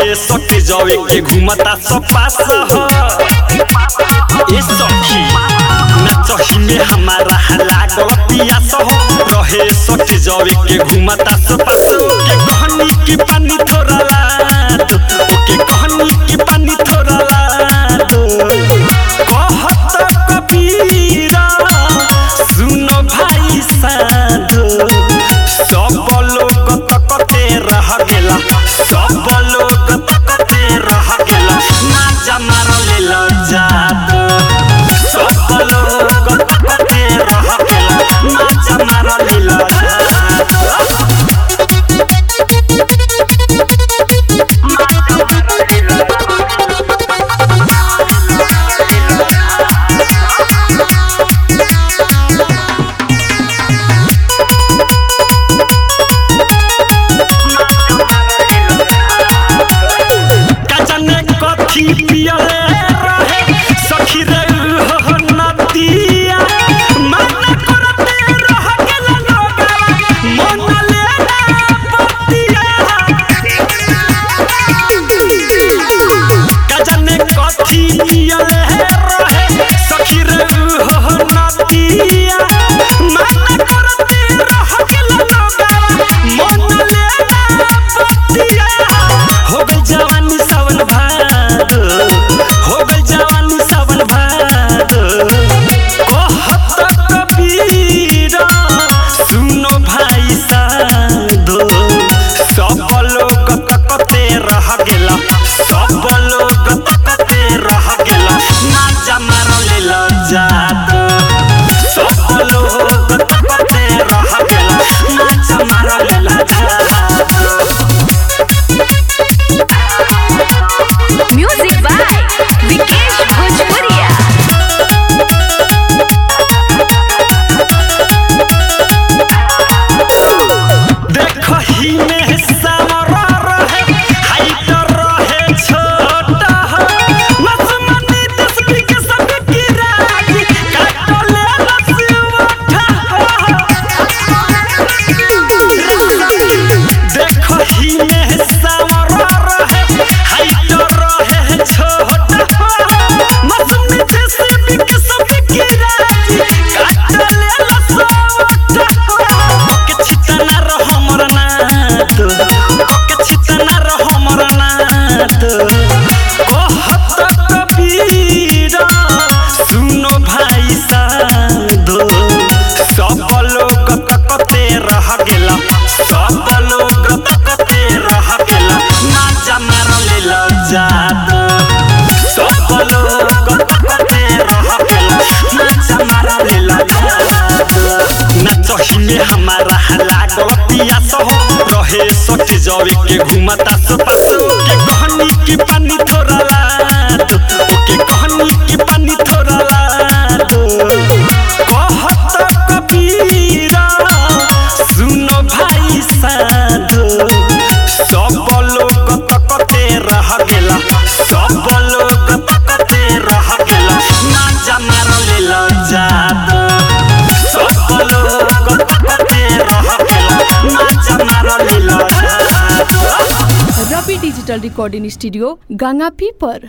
रहे सटे जावे के घुमता सब पास हो ए सखी नचही में हमारा लागल पियास हो रहे सटे जावे के घुमता सब पास हो के कहनी की पानी थोड़ा लाद ओके कहनी की पानी थोड़ा लाद कहत कबीरा सुनो भाई साधो सब लोग तकते रह गेला सब लोग तकते रह गेला ना जमार लेल जादो सब लोग तकते रह गेला ना जमार लेल जादो कजने कथी पियले रहे सखी रे हो नदिया मन करते रह गेल लोगा मन लेना पतिया कजने कथी पियले रहे सखी रे हो नदिया मन करते रह गेल लोगा मन लेना पतिया हो गई जवानी सावन भादो हो गई जवानी सावन भादो कहत कबीरा सुनो भाई साधो सब लोग तकते रह गेला सब लोग तकते रह गेला ना जमार लेल जादो सब लोग तकते रह गेला ना जमार लेल जादो म्यूजिक बाय विकेश भोजपुरिया देखही में सामरा रहे हाइट रहे छोटा मसमनी तस्वीर के सब की राजी काटले लसुटा देखही में सामरा रहे हाइट रहे छोटा मसमनी तस्वीर के सब की राजी काटले लसुटा के छितना रह हमर नात के छितना रह हमर नात कहत कबीरा सुनो भाई साधो सब लोग तकते रह गेला सब लोग तकते रह गेला ना जमार लेल जादो सब लोग तकते रह गेला ना जमार लेल जादो नचही में हमारा लागल पियास हो रहे सट जावे के घुमता सपास के कहनी की पानी थोड़ा लाद ओके कहनी की पानी थोड़ा लाद कहत कबीरा सुनो भाई साधो सब लोग तकते रह गेला सब लोग तकते रह गेला ना जमार लेल जादो सब लोग तकते रह गेला ना जमार लेल जादो रवि डिजिटल रिकॉर्डिंग स्टूडियो गंगापी पर